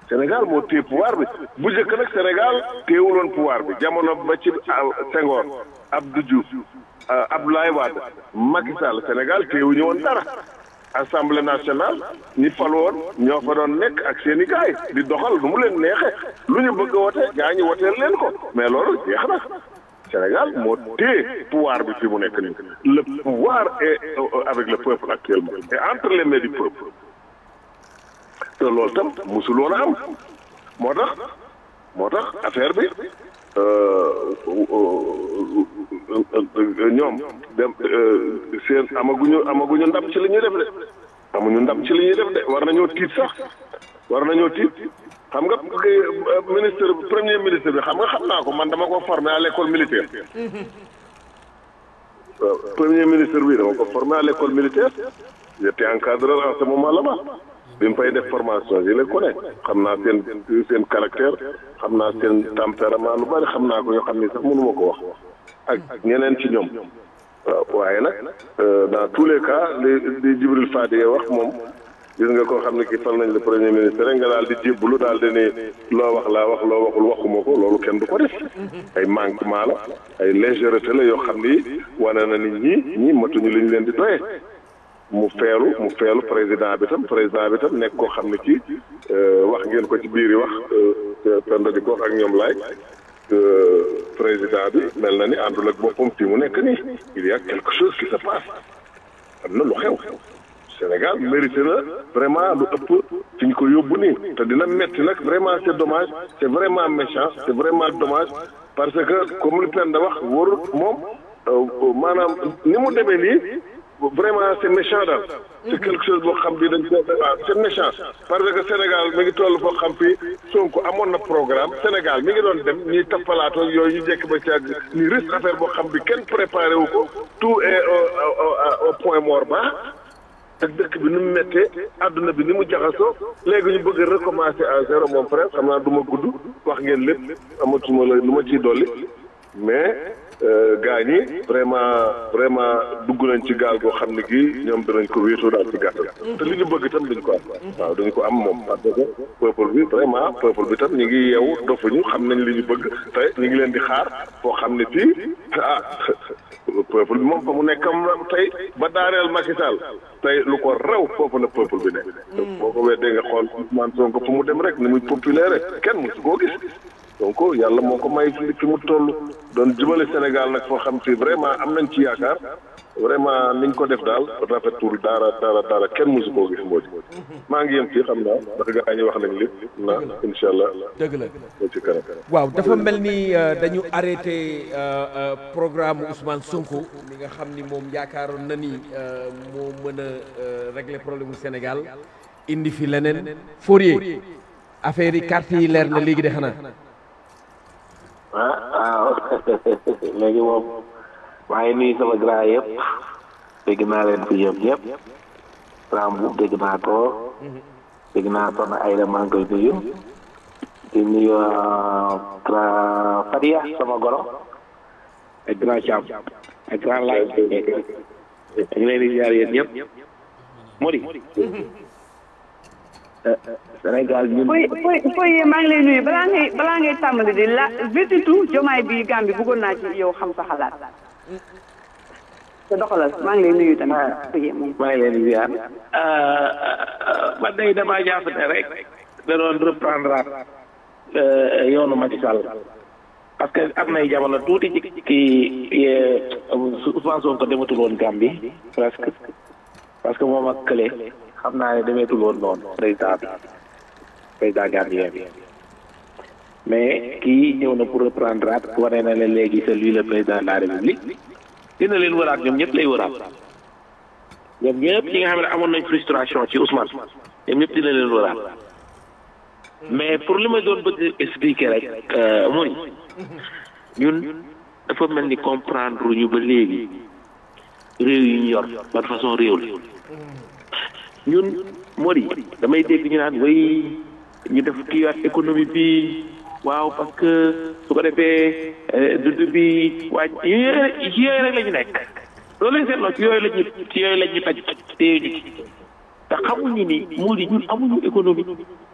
Sénégal moo téye pouvoir bi bu njëkk nag Sénégal téewuloon pouvoir bi jamono ba ci Senghor Abdou Diouf Abdoulaye Wade Macky Sall Sénégal téewuñu woon dara assemblée nationale ñi fal woon ñoo fa doon nekk ak seen i gaay di doxal nu mu leen neexee lu ñu bëgg a wote gaa ñi woteel leen ko mais loolu jeex na Sénégal moo téye pouvoir bi fi mu nekk nii le pouvoir est avec le peuple actuellement et entre les mains du peuple te loolu tam musul woon a am moo tax moo tax affaire bi ñoom dem seen amaguñu amaguñu ndam ci li ñuy def de amuñu ndam ci li ñuy def de war nañoo tiit sax war nañoo tiit xam nga ministre premier ministre bi xam nga xam naa ko man dama ko formé à l'école militaire premier ministre bi dama ko formé à l'école militaire j'étais encadreur en ce moment là-bas bi mu fay def formation yi la ko ne xam naa seen seen caractère xam naa seen tempérament lu bari xam naa ko yoo xam ni sax mënuma ko wax ak ñeneen ci ñoom waaw waaye nag dans tous les cas li li Djibril Fadi wax moom gis nga koo xam ne ki fal nañ le premier ministre rek nga daal di jébbalu daal di ne loo wax laa wax loo waxul waxuma ko loolu kenn du ko def ay manquement la ay légèreté la yoo xam ni wane na nit ñi ñi matuñu li ñu leen di doyee mu feelu mu feelu président bi tam président bi tam nekk koo xam ne kii wax ngeen ko ci biir yi wax penda di ko wax ak ñoom laay président bi mel na ni àndul ak boppam fii mu nekk nii il y a quelque chose qui se passe am na lu xew Sénégal mérité na vraiment lu ëpp fi ñu ko yóbbu nii te dina metti nag vraiment c'est dommage c'est vraiment méchant c'est vraiment dommage parce que comme li penda wax wóor moom maanaam ni mu demee nii vraiment c'est méchant daal c'est quelque chose boo xam bi dañ ko c'est méchant parce que Sénégal mi ngi toll foo xam fi Sonko amoon na programme Sénégal mi ngi doon dem ñuy tappalaatoo yooyu ñu jekk ba ci àgg ni risque affaire boo xam bi kenn préparé wu ko tout est au point mort bas ak dëkk bi ni mu méttee adduna bi ni mu jaxasoo léegi ñu bëgg recommencer à zéro mon frère xam naa du ma gudd wax ngeen lépp amatuma la lu ma ciy dolli mais gaa ñi vraiment vraiment dugg nañ ci gaal goo xam ne gii ñoom danañ ko wéetoo daal ci gàttal te li ñu bëgg itam duñ ko am waaw duñ ko am moom parce que peuple bi vraiment peuple bi tam ñu ngi yeewu dofuñu xam nañ li ñu bëgg te ñu ngi leen di xaar foo xam ne fii ah peuple bi moom fa mu nekkam tey ba daareel Macky Sall tey lu ko raw foofu la peuple bi nekk boo ko weddee nga xool Ousmane Sonko fu mu dem rek ni muy populaire kenn musu koo gis donc yàlla moo ko may fi mu toll doon jubale Sénégal nag foo xam si vraiment am nañ ci yaakaar vraiment niñ ko def daal rafetul dara dara dara kenn musu koo gis moo maa ngi yem fii xam naa ndax gaa ñi wax nañ lépp na incha allah. dëgg la ci kanam. waaw dafa mel ni dañu arrêté programme Ousmane Sonko mi nga xam ni moom yaakaaroon na ni moo mën a régler problème mu Sénégal indi fi leneen Fourier affaire yi carte yi leer na léegi de xanaa. ah waaw léegi moom maa ngi nuyu sama grand yëpp dégg naa leen fi yëpp yëpp grand bu dégg naa ko dégg naa soxna Ayda maa ngi koy nuyu di nuyu grand Fadia sama goro ak grand Thiam ak grand Laye ak leen di ziar yéen ñëpp Modi Sénégal ñun. Foy Foy Foy maa ngi lay nuyu balaa ngay balaa ngay tàmbali di la surtout jomaay bi Gambie bëggoon naa ci yow xam sa xalaat. te doxalal maa ngi lay nuyu tamit. Foy moom. maa ngi leen di ziar. man day damaa jàpp ne rek. da doon reprendre yoonu Macky Sall. parce que am nay jamono tuuti ci kii Ousmane Sonko dematul woon Gambie presque parce que moom ak kële. xam naa ne demeetul woon noonu président bi président gambien bi mais kii ñëw na pour reprendre at wane na leen léegi c'est lui le président de la république dina leen wëraat ñoom ñëpp lay wëraat ñoom ñëpp ñi nga xam ne amoon nañ frustration ci Ousmane ñoom ñëpp dina leen wëraat mais pour li ma doon bëgg expliquer rek mooy ñun dafa mel ni comprendre ñu ba léegi réew yi ñu yor ban façon réew la ñun moo di damay dégg ñu naan way ñu def kiiwaat économie bi waaw parce que su ko defee dund bi waaj yooyu rek la ñu nekk loolu lañ seetloo ci yooyu la ñu ci yooyu la ñu taj téye ñu te xamuñu ni moo di ñun amuñu économie